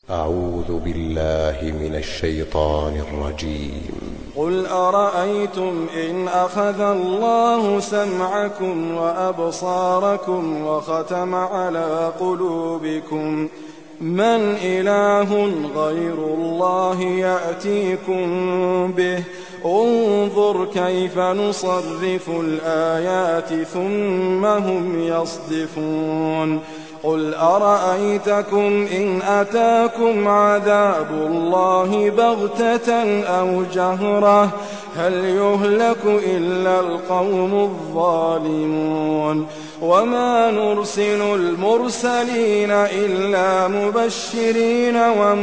أعوذ بالله من الشيطان الرجيم قل أرأيتم إن أخذ الله سمعكم وأبصاركم وختم على قلوبكم من إله غير الله يأتيكم به انظر كيف نصرف الآيات ثم هم يصدفون قل أرأيتكم إن أتاكم عذاب الله بغتة أو جهرة هل يهلك إلا القوم الظالمون وما نرسل المرسلين إلا مبشرين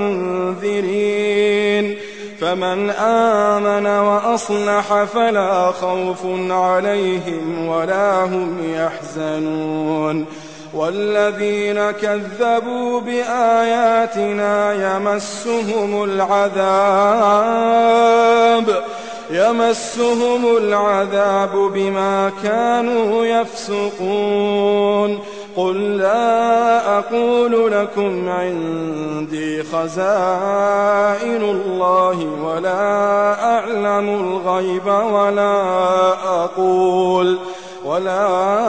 ومنذرين فمن آمن وأصلح فلا خوف عليهم ولا هم يحزنون والذين كذبوا بآياتنا يمسهم العذاب يمسهم العذاب بما كانوا يفسقون قل لا أقول لكم عندي خزائن الله ولا أعلم الغيب ولا أقول ولا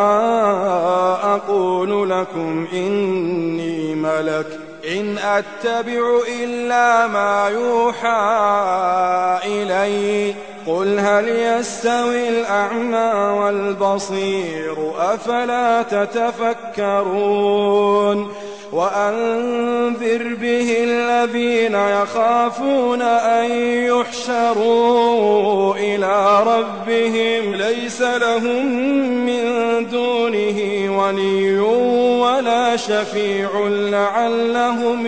أقول لكم إني ملك إن أتبع إلا ما يوحى إلي قل هل يستوي الأعمى والبصير أفلا تتفكرون وأنذر به الذين يخافون أن يحشروا إلى ربهم ليس لهم من دونه ولي ولا شفيع لعلهم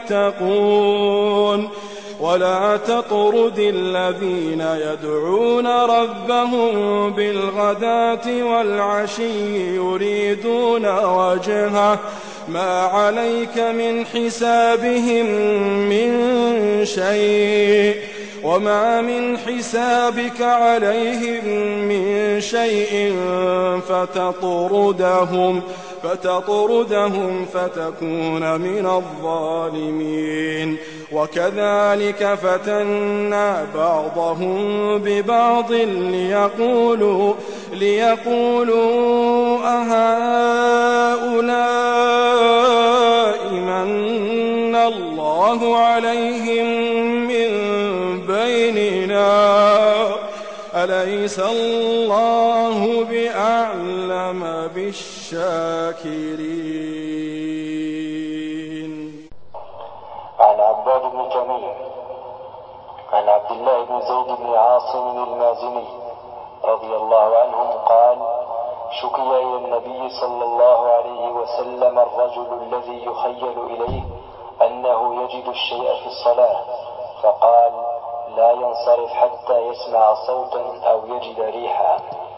يتقون ولا تطرد الذين يدعون ربهم بالغداة والعشي يريدون وجهه ما عليك من حسابهم من شيء وما من حسابك عليهم من شيء فتطردهم فتطردهم فتكون من الظالمين وكذلك فتنا بعضهم ببعض ليقولوا ليقولوا أهؤلاء من الله عليهم من بيننا أليس الله بأعلم بالشاكرين عن عباد بن تميم عن عبد الله بن زيد بن عاصم المازني رضي الله عنهم قال شكي إلى النبي صلى الله عليه وسلم الرجل الذي يخيل إليه أنه يجد الشيء في الصلاة فقال لا ينصرف حتى يسمع صوتا أو يجد ريحا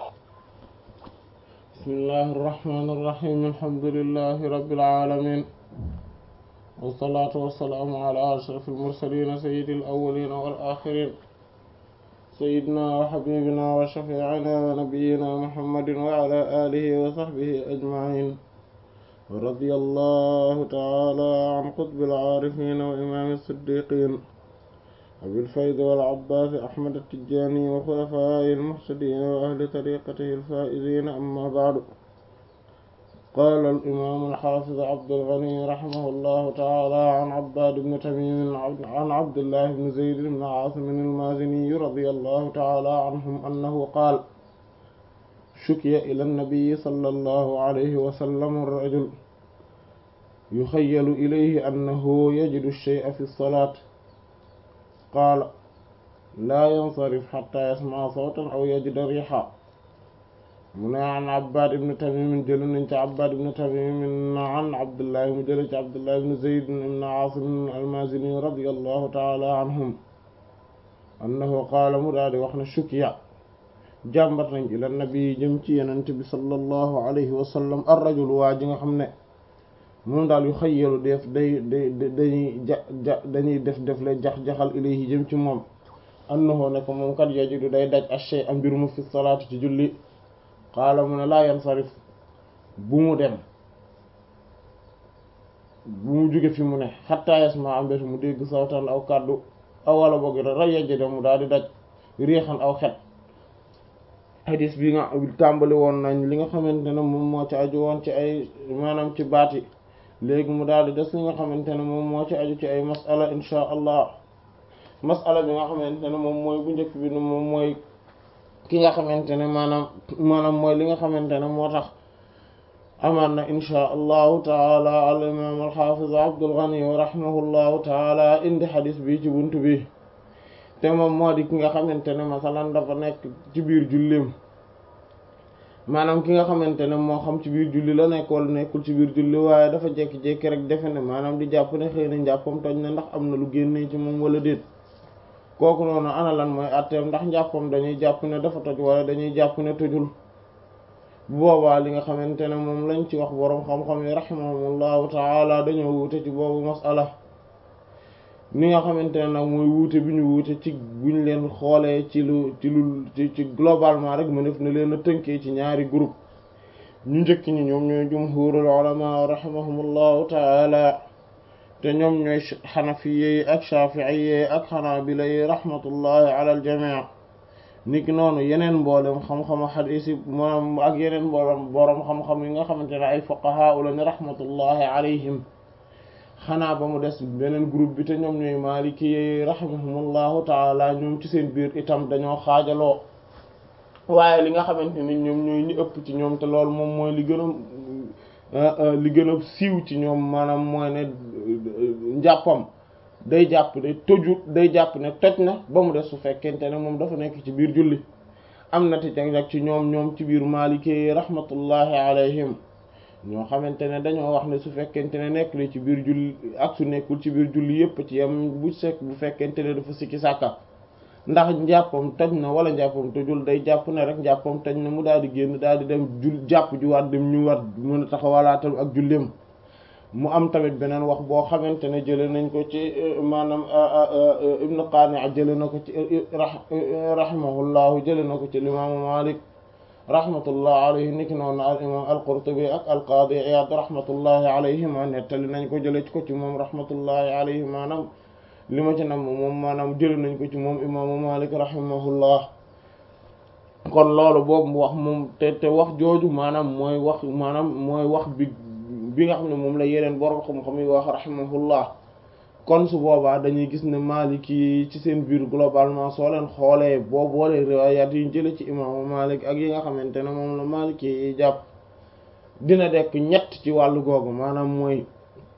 بسم الله الرحمن الرحيم الحمد لله رب العالمين والصلاة والسلام على أشرف المرسلين سيد الأولين والآخرين سيدنا وحبيبنا وشفيعنا ونبينا محمد وعلى آله وصحبه أجمعين ورضي الله تعالى عن قطب العارفين وإمام الصديقين أبي الفيض والعباس أحمد التجاني وخلفائه المهتدين وأهل طريقته الفائزين أما بعد قال الإمام الحافظ عبد الغني رحمه الله تعالى عن عباد بن تميم عن عبد الله بن زيد بن عاصم المازني رضي الله تعالى عنهم أنه قال شكي إلى النبي صلى الله عليه وسلم الرجل يخيل إليه أنه يجد الشيء في الصلاة قال لا ينصرف حتى يسمع صوتا أو يجد ريحا من عن عباد بن تميم جل عباد بن تميم عن عبد الله مجل عبد الله بن زيد بن عاصم المازني رضي الله تعالى عنهم أنه قال مراد وخنا شكيا jàmbat nañ ila nabi jëm ci yenent bi sallallahu alayhi wa sallam ar rajul waa ji nga xam ne moom daal yu xayyalu def day day dañuy ja ja dañuy def def le jax-jaxal ilayhi jëm ci moom annahu ne ko moom kat yajidu day daj ashay am mbir mu fi salaatu ci julli qaala mu ne laa yansarif bu mu dem bu mu jóge fi mu ne xattaa yasma am mbétu mu dégg sawtan aw kàddu aw wala boog ra yejjde mu daal di daj riixan aw xet hadis bi nga tàmbali woon nañ li nga xamante ne moom moo ci aju woon ci ay maanaam ci baati léegi mu daal di des li nga xamante ne moom moo ci aju ci ay masala insha allah masala bi nga xamante ne moom mooy bu njëkk bi moom mooy ki nga xamante ne maanaam maanaam mooy li nga xamante ne moo tax amaan na insha allahu taala al imam alxafiz Abdul Ghani rahimahullahu taala indi xadis bi ci buntu bi te moom moo di ki nga xamante ne masalan dafa nekk ci biir jullim maanaam ki nga xamante ne moo xam ci biir julli la nekk wala nekkul ci biir julli waaye dafa jékki-jékki rek defe ne maanaam di jàpp ne xëy na njàppam toj na ndax am na lu génnee ci moom wala déet kooku noonu ana lan mooy atteem ndax njàppam dañuy jàpp ne dafa toj wala dañuy jàpp ne tojul bu boobaa li nga xamante ne moom lañ ci wax boroom xam-xam yi rahimahumullahu taala dañoo wuute ci boobu masala ni nga xamante ne nag mooy wuute bi ñu wuute ci buñ leen xoolee ci lu ci lu ci ci globalement rek mu def na leen a tënkee ci ñaari groupe ñu njëkk ñi ñoom ñooy jumhurul ulama rahimahumullahu taala te ñoom ñooy xanafiye yi ak shafiiye yi ak xanaabila yi rahmatullahi ala al jamii niki noonu yeneen mboolem xam-xamu xadiis yi moom ak yeneen mboolem boroom xam-xam yi nga xamante ne ay fuqahaa lañu rahmatullahi alayhim xanaa ba mu des beneen groupe bi te ñoom ñooy maaliki yi rahimahumullahu taala ñoom ci seen biir itam dañoo xaajaloo waaye li nga xamante ni ñoom ñooy ñi ëpp ci ñoom te loolu moom mooy li gën a li gën a siiw ci ñoom maanaam mooy ne njàppam day jàpp ne tojut day jàpp ne toj na ba mu des su fekkente ne moom dafa nekk ci biir julli am na te jag ci ñoom ñoom ci biir maaliki yi rahmatullahi alayhim ñoo xamante ne dañoo wax ne su fekkente ne nekk li ci biir julli ak su nekkul ci biir julli yépp ci yam bu sekk bu fekkente ne dafa sikki sàkka ndax njàppam toj na wala njàppam tojul day jàpp ne rek njàppam toj na mu daal di génn daal di dem jul jàpp ju waat dem ñu war mën a taxawalaatal ak julleem mu am tamit beneen wax boo xamante ne jële nañ ko ci maanaam ibnu Qani jële na ko ci rahimahullahu jële na ko ci imaamu Malik rahmatullah alayhi niki noonu al imam al-Qurtubi ak al-Qadi Iyad rahmatullahi alayhima nettali nañ ko jële ko ci moom rahmatullahi alayhi maanaam li ma ci nam moom maanaam jële nañ ko ci moom imaamu Malik rahimahullah kon loolu boobu wax moom te te wax jooju maanaam mooy wax maanaam mooy wax bi bi nga xam ne moom la yeneen borom xam-xam yi wax rahimahullah kon su boobaa dañuy gis ne Malik yi ci seen biir globalement soo leen xoolee boo boolee riwaayaat yi jële ci imaamu Malik ak yi nga xamante ne moom la Malik yi jàpp dina dekk ñett ci wàllu googu maanaam mooy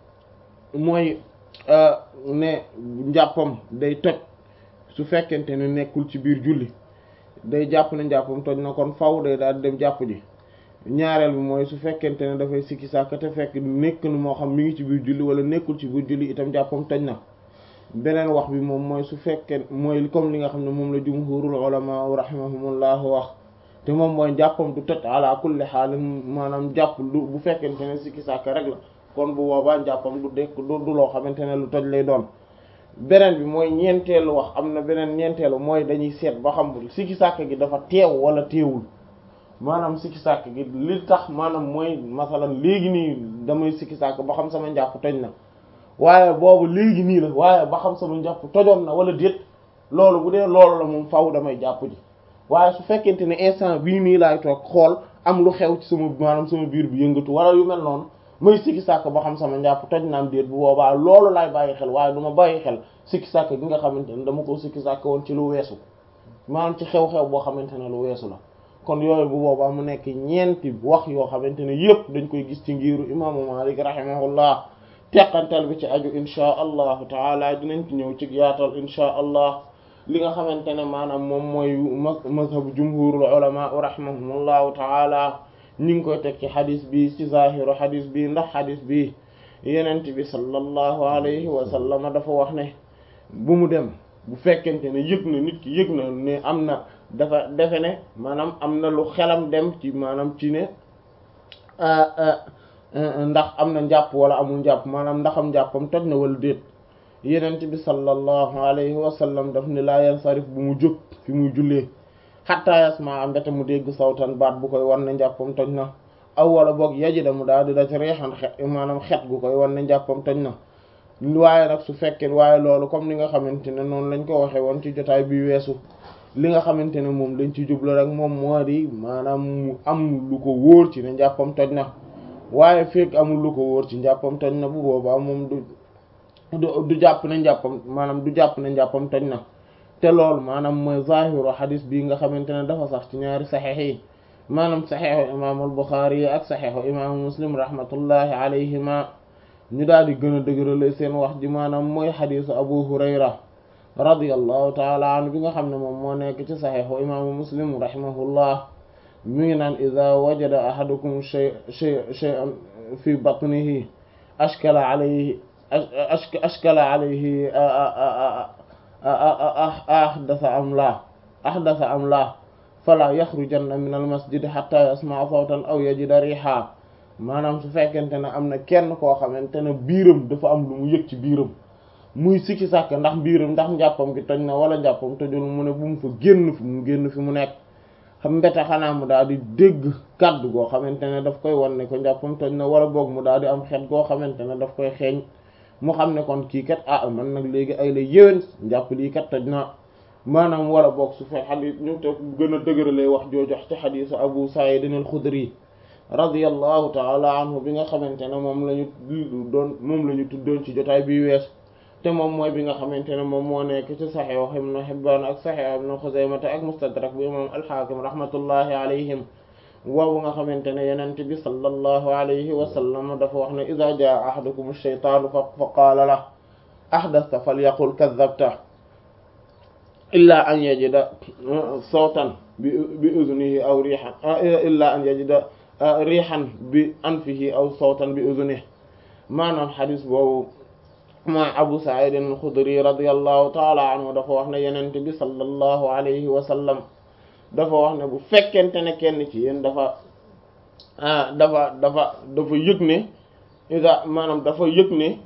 mooy ne njàppam day toj su fekkente ne nekkul ci biir julli day jàpp ne njàppam toj na kon faw day daal dem jàpp ji ñaareel bi mooy su fekkente ne dafay sikki sàkk te fekk nekk na moo xam mi ngi ci biir julli wala nekkul ci biir julli itam jàppam toj na beneen wax bi moom mooy su fekkee mooy comme li nga xam ne moom la jumhurul ulama rahimahumullah wax te moom mooy jàppam du toj ala kulli xaalin maanaam jàpp du bu fekkente ne sikki sàkk rek la kon bu boobaa jàppam du dekk du du loo xamante ne lu toj lay doon beneen bi mooy ñeenteelu wax am na beneen ñeenteelu mooy dañuy seet ba xam sikki sàkk gi dafa teew wala teewul maanaam sikki sàkk gi li tax maanaam mooy masalan léegi nii damay sikki sàkk ba xam sama njàpp toj na waaye boobu léegi nii la waaye ba xam sama njàpp tojoon na wala déet loolu bu dee loolu la moom faw damay jàpp ji waaye su fekkente ne instant bii nii laay toog xool am lu xew ci sama maanaam sama biir bi yëngatu wala yu mel noonu may sikki sàkk ba xam sama njàpp toj naam déet bu boobaa loolu laay bàyyi xel waaye du ma bàyyi xel sikki sàkk gi nga xamante ne dama ko sikki sàkk woon ci lu weesu maanaam ci xew-xew boo xamante ne lu weesu la kon yooyu bu boobaa mu nekk ñeenti wax yoo xamante ne yëpp dañ koy gis ci ngiru imaamu Maalik rahimahullah teqantal bi ci aju inchaa allahu taala dinañ ci ñëw ci yaatal inchaa allah li nga xamante ne maanaam moom mooy mazhabu jumhurul ulama rahimahumullahu taala ñi ngi koy teg ci xadis bi ci zahiru xadis bi ndax xadis bi yenent bi sallallahu alayhi wa sallam dafa wax ne bu mu dem bu fekkente ne yëg na nit ki yëg na ne am na dafa defe ne maanaam am na lu xelam dem ci maanaam ci ne ndax am na njàpp wala amul njàpp maanaam ndaxam njàppam toj na wala déet yenent bi sallallahu alayhi wa sallam daf ne laa yansarif bu mu jóg fi muy jullee xatta yasma mbete mu dégg sawtan baat bu koy war ne njàppam toj na aw wala boog yajida mu daal di daj reexan xet maanaam xet gu koy wan ne njàppam toj na waaye nag su fekkee waaye loolu comme ni nga xamante ne noonu lañ ko waxee woon ci jotaay bi weesu li nga xamante ne moom lañ ci jublu rek moom moo di maanaam mu am lu ko wóor ci ne njàppam toj na waaye fekk amul lu ko wóor ci njàppam toj na bu boobaa moom du du du jàpp ne njàppam maanaam du jàpp ne njàppam toj na te loolu maanaam mooy zahiru xadis bii nga xamante ne dafa sax ci ñaari saxeex yi maanaam saxeexu imaamu al-Buxaari yi ak saxeexu imaamu Muslim rahmatullahi alayhima ñu daal di gën a dëgërale seen wax ji maanaam mooy xadisu Abu Hurayra radiyallahu taala anhu bi nga xam ne moom moo nekk ci saxeexu imaamu Muslim rahimahullah mi ngi naan ida wajada ahadukum shay shay shay'an fi batnihi ashkala alayhi ashkala alayhi ahdasa am laa ahdasa am laa fala yaxrujanna min al masjid hatta yasmaa sawtan aw yajida riha maanaam su fekkente ne am na kenn koo xamante ne biiram dafa am lu mu yëg ci biiram muy sikki sàkk ndax biiram ndax njàppam gi toj na wala njàppam tojul mu ne bu mu fa génn fi mu génn fi mu nekk xam mbete xanaa mu daal di dégg kàddu goo xamante ne daf koy wan ne ko njàppam toj na wala boog mu daal di am xet goo xamante ne daf koy xeeñ mu xam ne kon kii kat ah man nag léegi ay la yéwén njàpp lii kat toj na maanaam wala boog su fekk xadis ñu te gën a dëgëralee wax joojox ci xadisu Abu Sa'id al-Khudri radiyallahu ta'ala anhu bi nga xamante ne moom la ñu doon moom la ñu tuddoon ci jotaay bi wees te moom mooy bi nga xamante ne moom moo nekk ci Sahih Ibn Hibban ak Sahih Ibn Khuzaymah ak Mustadrak bu imam al-Hakim rahmatullahi alayhim woowu nga xamante ne yenente bi sallallahu alayhi wa sallam dafa wax ne idha jaa ahadukum ash-shaytanu fa qaala la ahdatha falyaqul kadhabta illa an yajida sawtan bi bi udhunihi aw rihan illa an yajida rihan bi anfihi aw sawtan bi udhunihi maanaam xadis boobu ma Abu Sa'id al-Khudri radiyallahu ta'ala anhu dafa wax ne yenente bi sallallahu alayhi wa sallam dafa wax ne bu fekkente ne kenn ci yéen dafa ah dafa dafa dafa yëg ne ida maanaam dafa yëg ne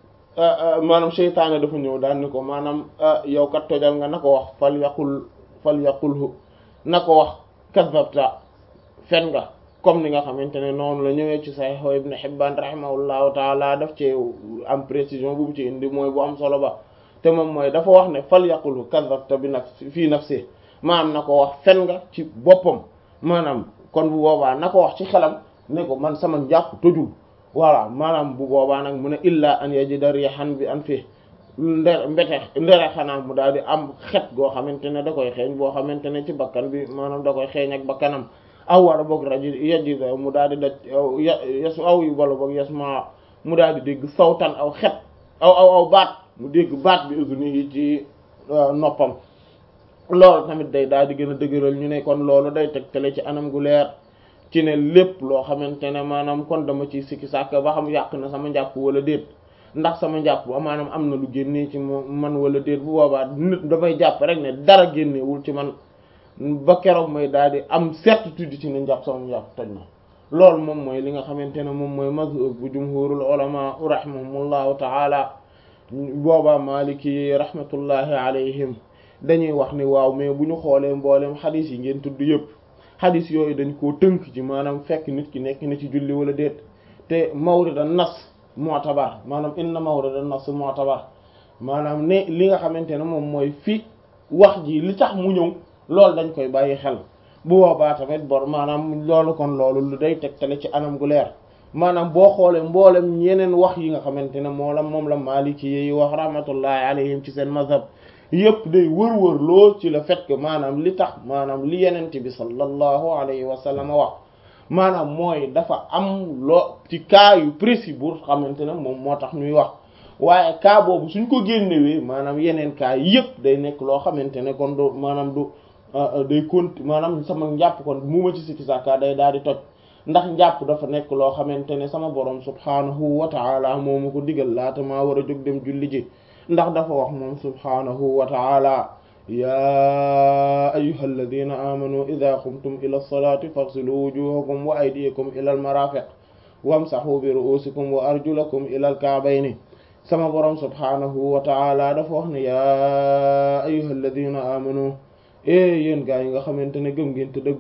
maanaam seytaane dafa ñëw daal ni ko maanaam yow kat tojal nga na ko wax fal yaqul fal yaqulhu na ko wax kadhabta fen nga comme ni nga xamante ne noonu la ñëwee ci Sahih Ibn Hibban rahimahullahu taala daf ci am précision bu mu ci indi mooy bu am solo ba te moom mooy dafa wax ne fal yaqulhu kadhabta bi nafsi fii nafsi maanaam na ko wax fen nga ci boppam maanaam kon bu boobaa na ko wax ci xelam ne ko man sama njàpp tojul voilà maanaam bu boobaa nag mu ne illa an yajida rihan bi an fi nde mbete ndere xanaa mu daal di am xet goo xamante ne da koy xeeñ boo xamante ne ci bakkan bi maanaam da koy xeeñ ak bakkanam aw wala boog rajo yajida mu daal di daj yes aw yu wala boog yes ma mu daal di dégg sawtan aw xet aw aw aw baat mu dégg baat bi usuni yi ci noppam loolu tamit day daal di gën a dëgëral ñu ne kon loolu day tegtale ci anam gu leer ci ne lépp loo xamante ne maanaam kon dama ci sikki sàkk ba xam yàq na sama njàpp wala déet ndax sama njàpp maanaam am na lu génnee ci man wala déet bu boobaa nit damay jàpp rek ne dara génnewul ci man ba keroog may daal di am certitude ci ne njàpp sama njàpp toj na loolu moom mooy li nga xamante ne moom mooy mazhab bu jumhurul ulama rahimahumullahu taala boobaa maliki rahmatullahi alayhim dañuy wax ni waaw mais bu ñu xoolee mbooleem xadis yi ngeen tudd yëpp xadis yooyu dañ koo tënk ci maanaam fekk nit ki nekk na ci julli wala déet te mawrida nas mu'tabar maanaam inna mawrida nas mu'tabar maanaam ne li nga xamante ne moom mooy fi wax ji li tax mu ñëw loolu dañ koy bàyyi xel bu boobaa tamit bor maanaam loolu kon loolu lu day tegtale ci anam gu leer maanaam boo xoolee mboolem yeneen wax yi nga xamante ne moo la moom la maliki yi wax rahmatullahi alayhim ci seen mazhab yëpp day wër-wër loo ci le fait que maanaam li tax maanaam li yenente bi sallallahu alayhi wa sallam wax maanaam mooy dafa am loo ci cas yu précis bu xamante ne moom moo tax ñuy wax waaye cas boobu suñ ko génnewee maanaam yeneen cas yëpp day nekk loo xamante ne kon du maanaam du day kont maanaam sama njàpp kon mu ma ci sikki sàkka day daal di toj ndax njàpp dafa nekk loo xamante ne sama borom subhaanahu wa ta'ala moo ma ko digal laata maa war a jóg dem julli ji ndax dafa wax moom subhaanahu wa ta'ala yaa ayyuha alladina amanu ida qumtum ila lsalati faghsilu wujuhakum wa aydiyakum ila almarafiq wamsahu bi ru'usikum wa arjulakum ila alka'bayni sama borom subhaanahu wa ta'ala dafa wax ne yaa ayyuha alladina amanu e yéen gaa yi nga xamante ne gëm ngeen te dëggu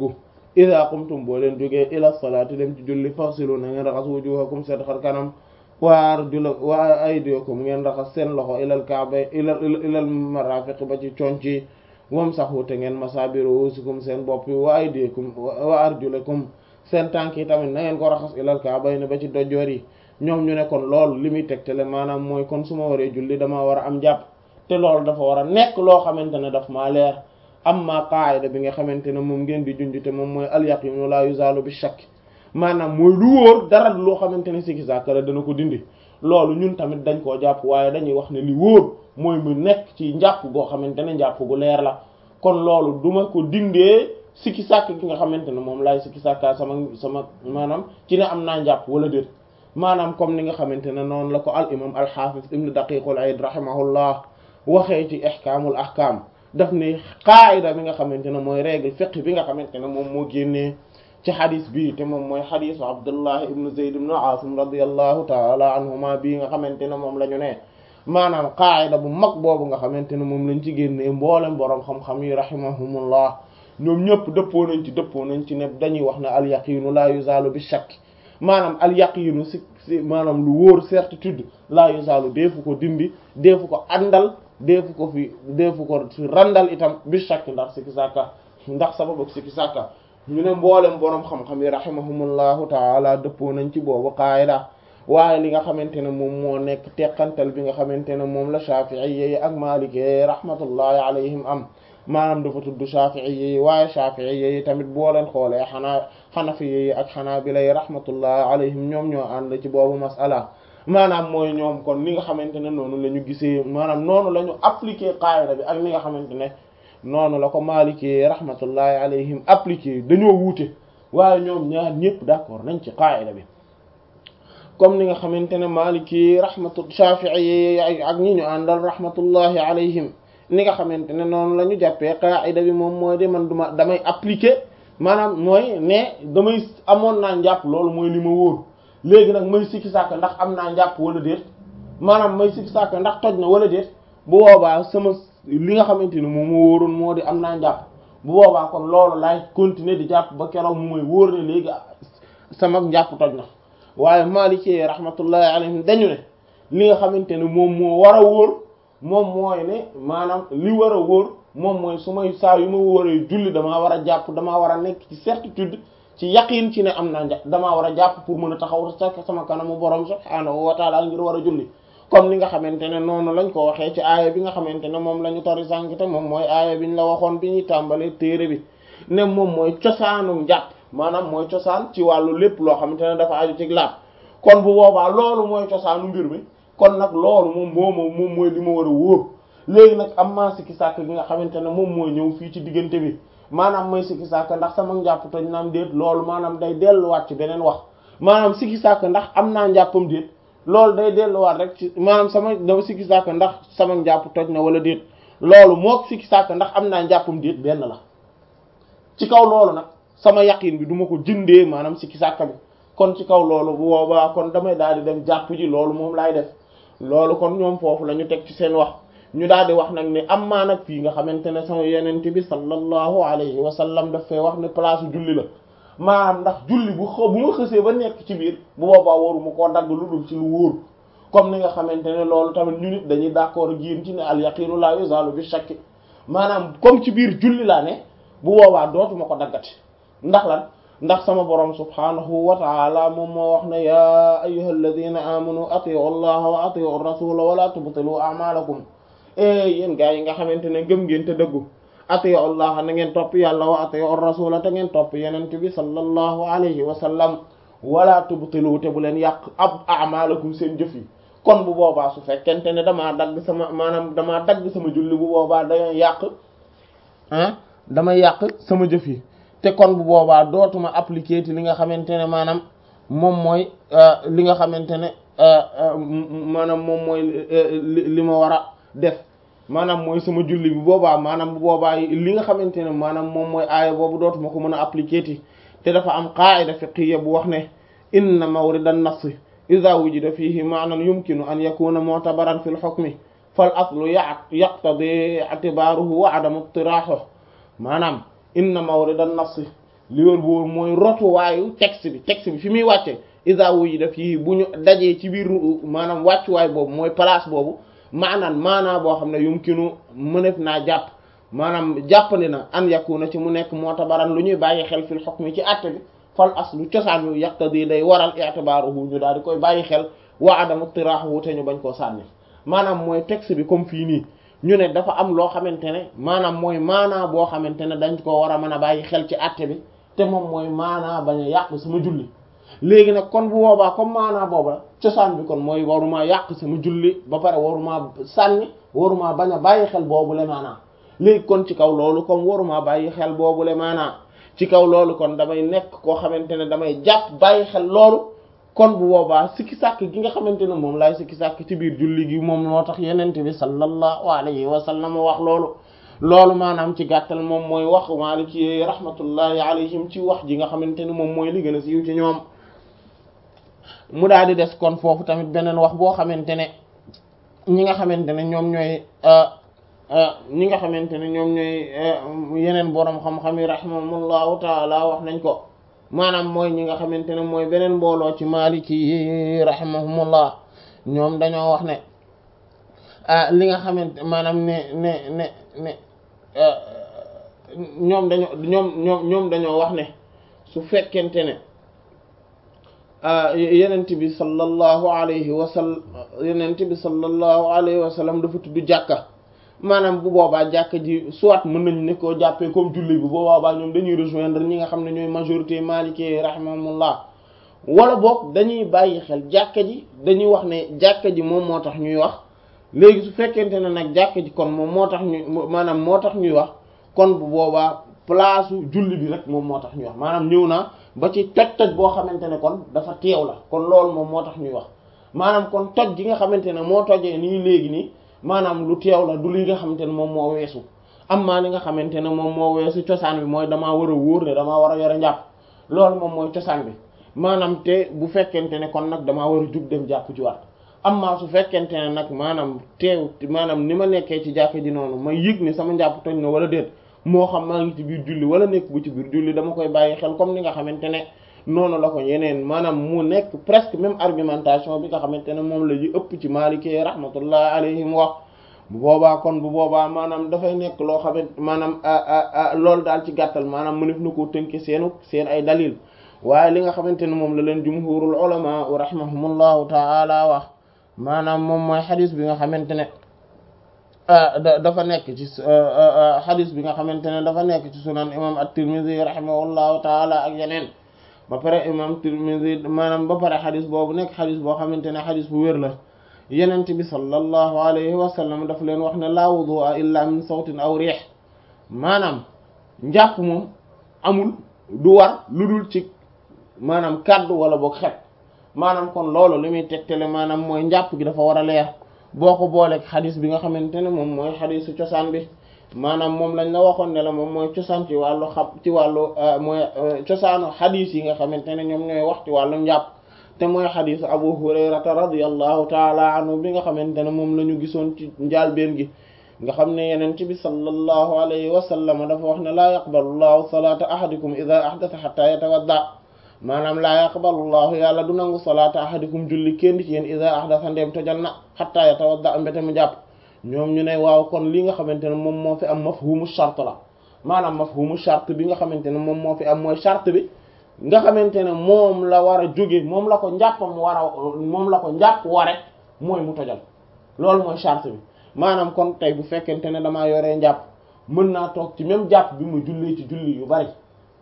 ida qumtum boo leen jógee ila salaati dem ci julli fasilu na ngeen raxas wujuhakum seen xar kanam wa arjula wa aydiyakum ngeen raxas seen loxo ilal kaaba ilal ilal marafiq ba ci conc yi wamsahu te ngeen masaabi ruusikum seen bopp yi wa aydiyakum wa arjulakum seen tànk yi tamit na ngeen ko raxas ilal kaaba yi ba ci dojoor yi ñoom ñu ne kon loolu li muy tegtale maanaam mooy kon su ma waree julli damaa war a am jàpp te loolu dafa war a nekk loo xamante ne daf maa leer amma qaayida bi nga xamante ne moom ngeen di junj te moom mooy al yaqinu la yuzalu bi shakk maanaam mooy lu wóor dara loo xamante ne sikki sàkka la dana ko dindi loolu ñun tamit dañ koo jàpp waaye dañuy wax ne li wóor mooy mu nekk ci njàpp goo xamante ne njàpp gu leer la kon loolu duma ko dindee sikki sàkk gi nga xamante ne moom laay sikki sàkka sama sama maanaam ci ne am naa njàpp wala déet maanaam comme ni nga xamante ne noonu la ko al imam al hafiz ibn daqiqul aid rahimahullah waxee ci ihkaamul ahkaam daf ne qaayida bi nga xamante ne mooy règle fiqh bi nga xamante ne moom moo génnee ci xadis bii te moom mooy xadisu abdullah ibnu zayd ibnu aasim radiallahu taala anhuma bii nga xamante ne moom la ñu ne maanaam qaayida bu mag boobu nga xamante ne moom lañ ci génnee mboolem boroom xam-xam yi rahimahumullah ñoom ñëpp dëppoo nañ ci dëppoo nañ ci ne dañuy wax ne al yaqinu la yuzalu bi shakk maanaam al yaqinu si si maanaam lu wóor certitude la yuzalu deefu ko dindi deefu ko àndal deefu ko fi deefu ko fi randal itam bi shakk ndax sikki sàkka ndax sababu sikki sàkka ñu ne mboolem boroom xam-xam yi rahimahumullahu taala dëppoo nañ ci boobu qaayida waaye li nga xamante ne moom moo nekk teqantal bi nga xamante ne moom la shafi'i yi ak maliki yi rahmatullahi alayhim am maanaam dafa tudd shafi'i yi waaye shafi'i yi tamit boo leen xoolee xanaa xanafi yi ak xanaabila yi rahmatullahi alayhim ñoom ñoo ànd ci boobu masala maanaam mooy ñoom kon li nga xamante ne noonu la ñu gisee maanaam noonu la ñu appliqué qaayida bi ak li nga xamante ne noonu la ko Maliki rahmatullahi alayhim appliqué dañoo wuute waaye ñoom ñaar ñëpp d'accord nañ ci qaayida bi comme ni nga xamante ne Maliki rahmatu Shafi'i ak ñi ñu àndal rahmatullahi alayhim ni nga xamante ne noonu la ñu jàppee qaayida bi moom mooy de man duma damay appliqué maanaam mooy ne damay amoon naa njàpp loolu mooy li ma wóor léegi nag may sikki sàkk ndax am naa njàpp wala déet maanaam may sikki sàkk ndax toj na wala déet bu boobaa sama li nga xamante ni moom moo wóoroon moo di am naa njàpp bu boobaa kon loolu laay continuer di jàpp ba keroog mu mooy wóor ne léegi sama njàpp toj na waaye Maliki rahmatullahi alayhim dañu ne li nga xamante ne moom moo war a wóor moom mooy ne maanaam li war a wóor moom mooy su may saa yu ma wóoree julli damaa war a jàpp damaa war a nekk ci certitude ci yaqin ci ne am naa njàpp damaa war a jàpp pour mën a taxaw sa sama kanamu borom subhaanahu wa taala ngir war a julli comme ni nga xamante ne noonu lañ ko waxee ci aaya bi nga xamante ne moom la ñu tori sànq te moom mooy aaya biñ la waxoon bi ñuy tàmbalee téere bi ne moom mooy cosaanu njàpp maanaam mooy cosaan ci wàllu lépp loo xamante ne dafa aju ci laab kon bu boobaa loolu mooy cosaanu mbir mi kon nag loolu moom moo moom mooy li ma war a wóor léegi nag am maa sikki sàkk gi nga xamante ne moom mooy ñëw fii ci diggante bi maanaam mooy sikki sàkk ndax sama njàpp toj naam déet loolu maanaam day delluwaat ci beneen wax maanaam sikki sàkk ndax am naa njàppam déet loolu day delluwaat rek ci maanaam sama dama sikki sàkk ndax sama njàpp toj na wala déet loolu mook sikki sàkk ndax am naa njàppam déet benn la ci kaw loolu nag sama yaqin bi duma ko jëndee maanaam sikki sàkk bi kon ci kaw loolu bu boobaa kon damay daal di dem jàpp ji loolu moom laay def loolu kon ñoom foofu la ñu teg ci seen wax ñu daal di wax nag ne am maa nag fii nga xamante ne sama yenente bi sallallahu alayhi wa sallam daf fay wax ne place julli la maanaam ndax julli bu xaw bu ma xësee ba nekk ci biir bu boobaa waruma koo dagg lu dul ci lu wóor comme ni nga xamante ne loolu tamit ñu nit dañuy d'accord ak yéen ci ne al yaqinu la yuzalu bi shakk maanaam comme ci biir julli laa ne bu boobaa dootuma ko daggati ndax lan ndax sama borom subhanahu wa ta'ala moom moo wax ne ya ayyuhal ladina amanu ati'u allaha wa ati'u rasula wa la tubtilu a'malakum e yéen gaa yi nga xamante ne gëm ngeen te dëggu ati'u allaha na ngeen topp yàlla wa ati'u rasula te ngeen topp yenente bi sallallahu alayhi wa sallam wala tubtilu te bu leen yàq ab a'malakum seen jëf yi kon bu boobaa su fekkente ne damaa dagg sama maanaam damaa dagg sama julli bu boobaa dañoo yàq ah dama yàq sama jëf yi te kon bu boobaa dootuma appliquer ti li nga xamante ne maanaam moom mooy li nga xamante ne maanaam moom mooy li ma war a def maanaam mooy sama julli bu boobaa maanaam bu boobaa li nga xamante ne maanaam moom mooy aaya boobu dootuma ko mën a appliquer ti te dafa am qaa'ida fiqhiyya bu wax ne inna mawrida an-nass idha wujida fihi ma'nan yumkinu an yakuna mu'tabaran fil hukmi fal aslu yaqtadi i'tibaruhu wa 'adamu iqtirahuhu maanaam inna mawrida an-nass li wër bu wër mooy rotuwaayu texte bi texte bi fi muy wàcce isa wu yi def yi bu ñu dajee ci biir maanaam wàccuwaay boobu mooy place boobu maanaan maanaa boo xam ne yumkinu mënef naa jàpp maanaam jàppandi na an yakuna ci mu nekk moo tabaran lu ñuy bàyyi xel fil hukmi ci àtte bi fal aslu cosaan yu yaqtadi day waral i'tibaruhu ñu daal di koy bàyyi xel wa adamu tirahu te ñu bañ koo sànni maanaam mooy texte bi comme fii nii ñu ne dafa am loo xamante ne maanaam mooy maanaa boo xamante ne dañ ko war a mën a bàyyi xel ci àtte bi te moom mooy maanaa bañ a yàq sama julli léegi nag kon bu boobaa comme maanaa booba cosaan bi kon mooy waruma yàq sama julli ba pare waruma sànni waruma bañ a bàyyi xel boobu le maanaa léegi kon ci kaw loolu comme waruma bàyyi xel boobu le maanaa ci kaw loolu kon damay nekk koo xamante ne damay jàpp bàyyi xel loolu kon bu boobaa sikki sàkk gi nga xamante ne moom laay sikki sàkk ci biir julli gi moom moo tax yenente bi sallallahu alayhi wa sallam wax loolu loolu maanaam ci gàttal moom mooy wax Maliki rahmatullahi alayhim ci wax ji nga xamante ne moom mooy li gën a siiw ci ñoom mu daal di des kon foofu tamit beneen wax boo xamante ne ñi nga xamante ne ñoom ñooy ñi nga xamante ne ñoom ñooy yeneen boroom xam-xam yi rahimahumullahu taala wax nañ ko maanaam mooy ñi nga xamante ne mooy beneen mbooloo ci maliki yi rahimahumullah ñoom dañoo wax ne li nga xamante maanaam ne ne ne ne ñoom dañoo ñoom ñoom ñoom dañoo wax ne su fekkente ne yenent bi sallallahu alayhi wa sallam yenent bi sallallahu alayhi wa sallam dafa tudd jàkka maanaam bu boobaa jàkka ji soit mën nañu ne koo jàppee comme julli bi bu boobaa ñoom dañuy rejoindre ñi nga xam ne ñooy majorité maliki rahimahumullah wala boog dañuy bàyyi xel jàkka ji dañuy wax ne jàkka ji moom moo tax ñuy wax léegi su fekkente ne nag jàkka ji kon moom moo tax ñu maanaam moo tax ñuy wax kon bu boobaa place julli bi rek moom moo tax ñuy wax maanaam ñëw naa ba ci toj-toj boo xamante ne kon dafa teew la kon loolu moom moo tax ñuy wax maanaam kon toj gi nga xamante ne moo tojee nii léegi nii maanaam lu teew la du li nga xamante ne moom moo weesu am maa li nga xamante ne moom moo weesu cosaan bi mooy damaa war a wóor ne damaa war a yore njàpp loolu moom mooy cosaan bi maanaam te bu fekkente ne kon nag damaa war a jug dem jàpp ci waat am maa su fekkente ne nag maanaam teew maanaam ni ma nekkee ci jàkk ji noonu may yëg ni sama njàpp toj na wala déet moo xam maa ngi ci biir julli wala nekk bu ci biir julli dama koy bàyyi xel comme ni nga xamante ne noonu la ko yeneen maanaam mu nekk presque même argumentation bi nga xamante ne moom la ñu ëpp ci maalikee rahmatullah alayhim wax bu boobaa kon bu boobaa maanaam dafay nekk loo xamante maanaam loolu daal ci gàttal maanaam mënef na koo tënke seenu seen ay dalil waaye li nga xamante ne moom la leen jumhurul ulama rahimahumullahu taala wax maanaam moom mooy xadis bi nga xamante ne dafa nekk ci xadis bi nga xamante ne dafa nekk ci sunan imam at-Tirmidhi rahimahullahu taala ak yeneen ba pare imam Tirmidhi maanaam ba pare xadis boobu nekk xadis boo xamante ne xadis bu wér la yenent bi sallallahu alayhi wa sallam daf leen wax ne laa wudu'a illa min sawtin aw riix maanaam njàpp moom amul du war lu dul ci maanaam kàddu wala boog xet maanaam kon loolu li muy tegtale maanaam mooy njàpp gi dafa war a leer boo ko booleeg xadis bi nga xamante ne moom mooy xadisu cosaan bi maanaam moom lañ la waxoon ne la moom mooy cosaan ci wàllu xam ci wàllu mooy cosaanu xadis yi nga xamante ne ñoom ñooy wax ci wàllu njàpp te mooy xadisu abu hurayrata radiallahu taala anhu bi nga xamante ne moom la ñu gisoon ci njaalbeen gi nga xam ne yeneen ci bi sallallahu alayhi wa sallam dafa wax ne laa yaqbalu llahu salaata ahadikum ida ahdatha hatta yatawadda maanaam laa yaqbalu llahu yàlla du nangu salaata ahadikum julli kenn ci yéen ida ahdatha ndeem tojal na hatta yatawadda mbete mu jàpp ñoom ñu ne waaw kon li nga xamante ne moom moo fi am mafhumu shart la maanaam mafhumu shart bi nga xamante ne moom moo fi am mooy shart bi nga xamante ne moom la war a jóge moom la ko njàppam war a moom la ko njàpp ware mooy mu tojal loolu mooy charte bi maanaam kon tey bu fekkente ne damaa yoree njàpp mën naa toog ci même jàpp bi mu jullee ci julli yu bari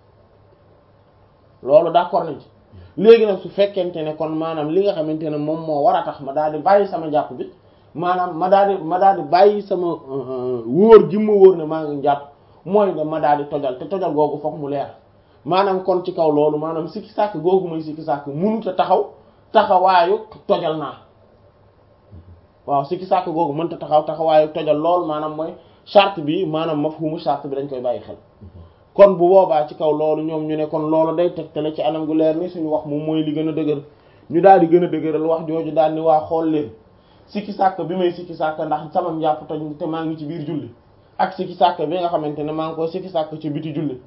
loolu d'accord nañ ci léegi nag su fekkente ne kon maanaam li nga xamante ne moom moo war a tax ma daal di bàyyi sama njàpp bi maanaam ma daal di ma daal di bàyyi sama wóor gi ma wóor ne maa ngi njàpp mooy ne ma daal di tojal te tojal googu fokk mu leer maanaam kon ci kaw loolu maanaam sikki sàkk googu mooy sikki sàkk mënut a taxaw taxawaayu tojal naa waaw sikki sàkk googu mënut a taxaw taxawaayu tojal loolu maanaam mooy charte bi maanaam mafhumu charte bi dañ koy bàyyi xel kon bu boobaa ci kaw loolu ñoom ñu ne kon loolu day tegtale ci anam gu leer ni suñu wax moom mooy li gën a dëgër ñu daal di gën a dëgëral wax jooju daal ni waa xool leen sikki sàkk bi may sikki sàkk ndax sama njàpp toj te maa ngi ci biir julli ak sikki sàkk bi nga xamante ne maa ngi koy sikki sàkk ci biti julli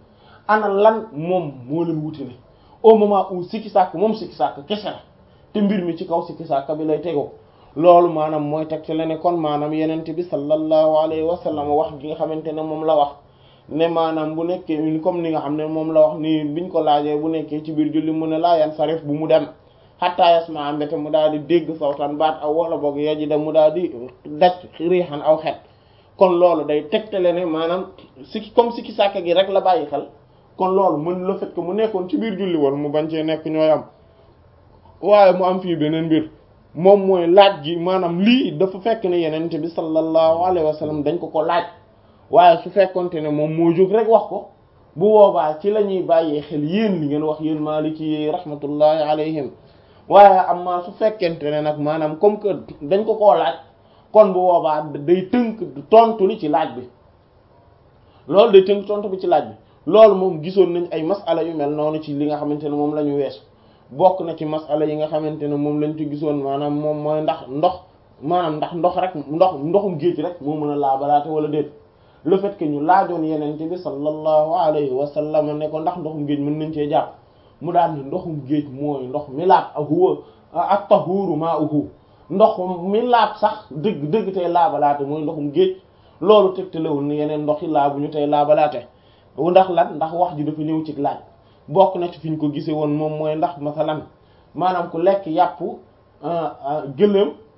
ana lan moom moo leen wutale au moment où sikki sàkk moom sikki sàkk kese la te mbir mi ci kaw sikki sàkk bi lay tegoo loolu maanaam mooy teg ci la ne kon maanaam yenente bi sallallahu alayhi wa sallam wax gi nga xamante ne moom la wax ne maanaam bu nekkee comme ni nga xam ne moom la wax ni biñ ko laajee bu nekkee ci biir julli mu ne laa yan sarif bu mu dem xataa yasma mbete mu daal di dégg sawtan baat aw wala boog yaji da mu daal di daj riixan aw xet kon loolu day tegtale ne maanaam sikki comme sikki sàkk gi rek la bàyyi xel kon loolu mën le fait que mu nekkoon ci biir julli woon mu bañ cee nekk ñooy am waaye mu am fii beneen mbir moom mooy laaj gi maanaam lii dafa fekk ne yenente bi sallallahu alayhi wa sallam dañ ko ko laaj waaye su fekkonte ne moom moo jóg rek wax ko bu boobaa ci la ñuy bàyyee xel yéen li ngeen wax yéen maaliki yi rahmatullahi alayhim waaye amma su fekkente ne nag maanaam comme que dañ ko koo laaj kon bu boobaa day tënk tontu li ci laaj bi loolu day tënk tontu bi ci laaj bi loolu moom gisoon nañ ay masala yu mel noonu ci li nga xamante ne moom la ñu weesu bokk na ci masala yi nga xamante ne moom lañ ci gisoon maanaam moom mooy ndax ndox maanaam ndax ndox rek ndox ndoxum géej rek moo mën a laabalaate wala déet le fait que ñu laajoon yenente bi sallallahu alayhi wa sallam ne ko ndax ndoxum géej mën nañ cee jàpp mu daal ni ndoxum géej mooy ndox mi laab ak huwa ak tahuru ma'uhu ndox mi laab sax dëgg dëgg tey laabalaate mooy ndoxum géej loolu tegtalewul ni yeneen ndox yi laabu ñu tey laabalaate ndax lan ndax wax ji dafa ñëw ci laaj bokk na ci fi ñu ko gisee woon moom mooy ndax masalan maanaam ku lekk yàpp gëléem